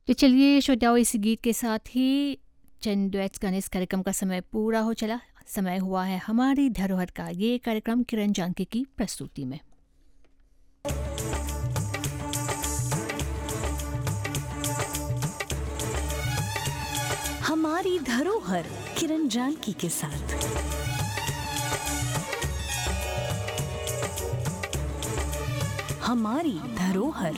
तो चलिए श्रोताओं इस गीत के साथ ही चंद डुएट्स गाने इस कार्यक्रम का समय पूरा हो चला समय हुआ है हमारी धरोहर का ये कार्यक्रम किरण जानकी की प्रस्तुति में हमारी धरोहर किरण जानकी के साथ हमारी धरोहर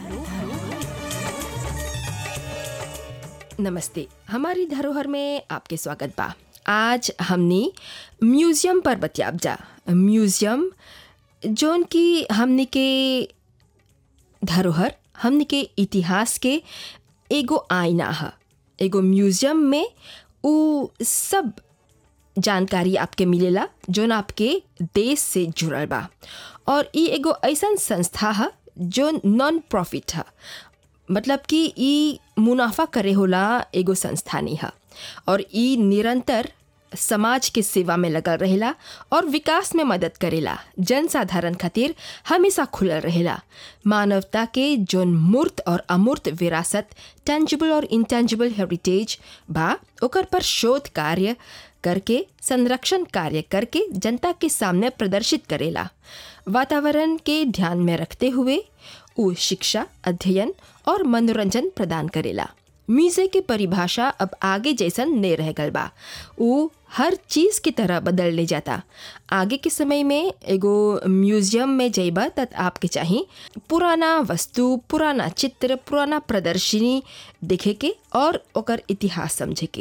नमस्ते हमारी धरोहर में आपके स्वागत बा आज हमने म्यूज़ियम पर बतियाब जा म्यूज़ियम जौन की हमने के धरोहर हमने के इतिहास के एगो आईना है एगो म्यूज़ियम में उ सब जानकारी आपके मिलेला जौन आपके देश से जुड़ल बा और ई एगो ऐसन संस्था है जो नॉन प्रॉफिट है मतलब कि ई मुनाफा करे होला एगो संस्था नहीं है और ई निरंतर समाज के सेवा में लगल रहेला और विकास में मदद करेला जनसाधारण खातिर हमेशा खुलल रहेला मानवता के जोन मूर्त और अमूर्त विरासत टेंजिबल और इंटेंजिबल हेरिटेज बा ओकर पर शोध कार्य करके संरक्षण कार्य करके जनता के सामने प्रदर्शित करेला वातावरण के ध्यान में रखते हुए वो शिक्षा अध्ययन और मनोरंजन प्रदान करेला म्यूजिय के परिभाषा अब आगे जैसन नहीं रह गल बा वो हर चीज़ की तरह बदल ले जाता आगे के समय में एगो म्यूजियम में जइबा तब आपके चाहिए पुराना वस्तु पुराना चित्र पुराना प्रदर्शनी देखे के और ओकर इतिहास समझे के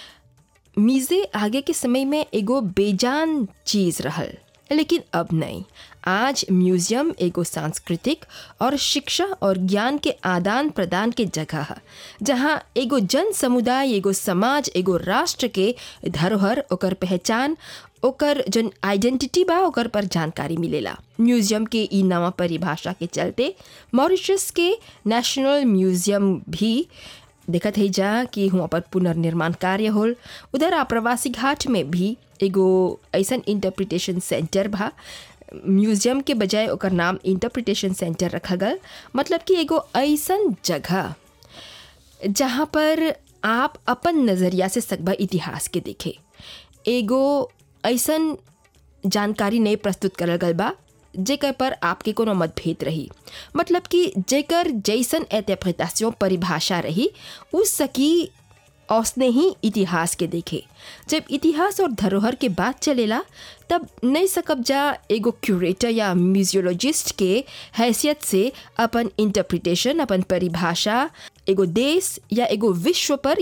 मीज़े आगे के समय में एगो बेजान चीज़ रहल लेकिन अब नहीं आज म्यूज़ियम एगो सांस्कृतिक और शिक्षा और ज्ञान के आदान प्रदान के जगह है जहाँ एगो जन समुदाय एगो समाज एगो राष्ट्र के धरोहर ओकर पहचान ओकर जन आइडेंटिटी बा ओकर पर जानकारी मिलेला म्यूज़ियम के ई नवा परिभाषा के चलते मॉरिशस के नेशनल म्यूज़ियम भी देखत है जा कि हुआ पर पुनर्निर्माण कार्य होल उधर आप्रवासी घाट में भी एगो ऐसन इंटरप्रिटेशन सेंटर बा म्यूजियम के बजाय ओकर नाम इंटरप्रिटेशन सेंटर रखा गल मतलब कि एगो ऐसन जगह जहाँ पर आप अपन नज़रिया से सकबा इतिहास के देखे एगो ऐसन जानकारी नहीं प्रस्तुत करल गल बा जेकर पर आपके कोनो मतभेद रही मतलब कि जेकर जैसन एतप्रतासियों परिभाषा रही उस सकी औसने ही इतिहास के देखे जब इतिहास और धरोहर के बात चलेला तब नहीं सकब जा एगो क्यूरेटर या म्यूजियोलॉजिस्ट के हैसियत से अपन इंटरप्रिटेशन अपन परिभाषा एगो देश या एगो विश्व पर